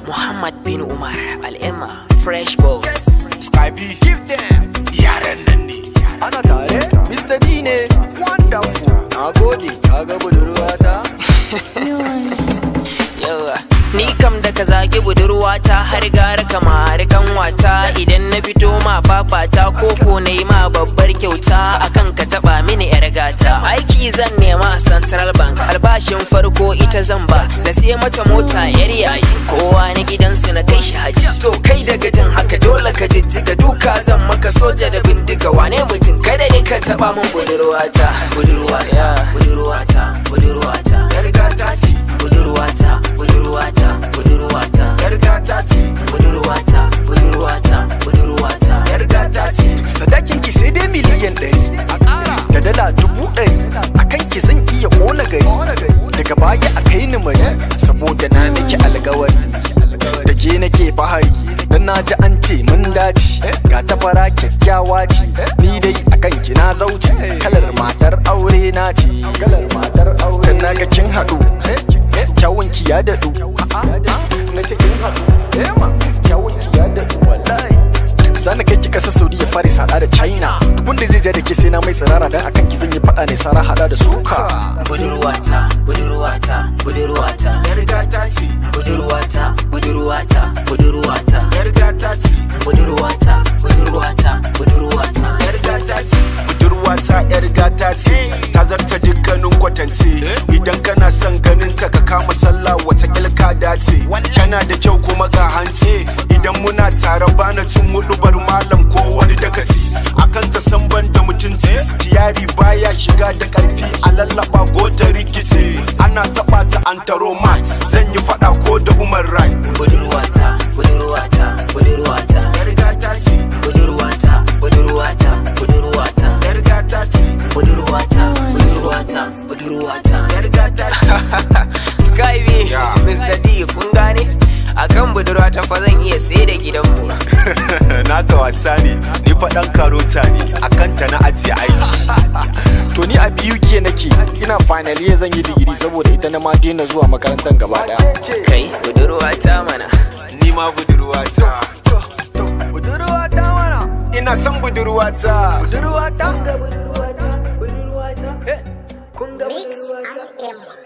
Muhammad bin Umar Al'emma Fresh Boy Sky B give them yaran nan ne ana tare Mr. D ne wonderful na gode ka ga budurwata yawa Ni kam da ka zagi budurwata har gara kamar kanwata idan na fito ma babata koko na yi ma babbar kyauta akan ka taba mini yar gata aiki zan nema a central bank albashin farko ita zan ba na siya mata mota yar yayi kowa na gidansu na kai shi haji to kai daga jin haka dole ka jijjiga duka zan maka soja da bindiga wane mutum kada ne ka taba min budurwata budurwata budurwata budurwata yar gata ce budurwata budurwata budurwata yar gata ce budurwata budurwata budurwata yar gata ce sadakin ki sai dai miliyan ɗari a ƙara da dala dubu ɗari akan ki zan iya ƙona gari daga baya a kai ni mari saboda na miki alkawari da ke nake fahari dan na ji an ce mun dace ga ta fara kyakkyawa ce ni dai akan ki na zauce kalar matar aure na ce kalar matar aure dan na ga kin haɗu kyawun ki ya daɗu na ce kin haɗu eh ma kyawun ki ya daɗu wallahi Sani kai ki kasa Saudiya Paris hada da China Duk wanda zai ja da ke sai na mai tsirara dan akan ki zan yi fada ne sara hada da suka budurwata budurwata budurwata yar gata ce budurwata budurwata budurwata yar gata ce budurwata budurwata budurwata yar gata ce budurwata yar gata ce ta zarta dukkanin kwatance idan kana son ganin ta ka kama sallah wata ilka dace tana da kyau kuma ga hanci idan muna tare bana cin mudubar malam ko wani dakaci akan ta san ban da mutunci sikiyari baya shiga da karfi a lallaba ko ta rikice ana taba ta an taro mat zan yi fada ko da human right budurwata budurwata budurwata yar gata ce budurwata budurwata budurwata yar gata ce budurwata budurwata budurwata yar gata ce Sky B Yeah. Mr. D kun gane akan budurwata fa zan iya sai da gidanmu naka wasa ne ni faɗan karota ne akan ta na ajiye aiki To ni a biyu ke nake ina final year zan yi digiri saboda ita na ma daina zuwa makarantar gaba daya kai budurwata mana ni ma budurwata Budurwata mana ina son budurwata Budurwata Mix and M.